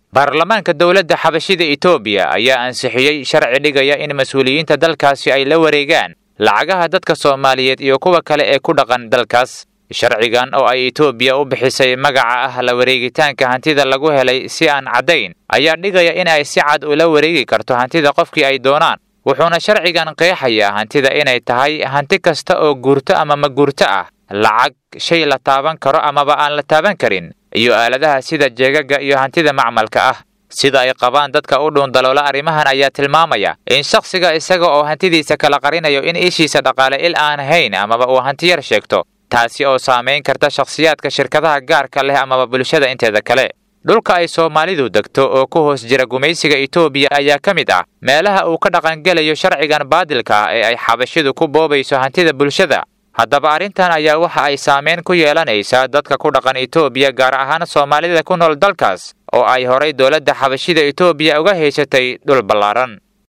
baarlamaanka dowladda xabashida etoobiya ayaa ansixiyey sharci dhigaya in mas-uuliyiinta dalkaasi ay la wareegaan lacagaha dadka soomaaliyeed iyo kuwa kale ee ku dhaqan dalkaas sharcigan oo ay etoobiya u bixisay magaca ah la wareegitaanka hantida lagu helay si aan caddayn ayaa dhigaya in ay si cad ula wareegi karto hantida qofkii ay doonaan wuxuuna sharcigan qeexayaa hantida inay tahay hanti kasta oo guurto ama ma guurto ah lacag shay la taaban karo amaba aan la taaban karin iyo aaladaha sida jeegaga iyo hantida macmalka ah sida ay qabaan dadka u dhuundaloola arrimahan ayaa tilmaamaya in shakhsiga isaga oo hantidiisa kala qarinayo in ishiisa dhaqaale il aan hayn amaba uu hanti yar sheegto taasi oo saamayn karta shakhsiyaadka shirkadaha gaarka leh amaba bulshada inteeda kale dhulka ay soomaalidu degto oo ku hoos jira gumaysiga etoobiya ayaa ka mid ah meelaha uu ka dhaqangelayo sharcigan baadilka ah ee ay xabashidu ku boobayso hantida bulshada haddaba arrintan ayaa waxa ay saamayn ku yeelanaysaa dadka ku dhaqan etoobiya gaar ahaan soomaalida ku nool dalkaas oo ay horay dowladda xabashida etoobiya uga haysatay dhul ballaaran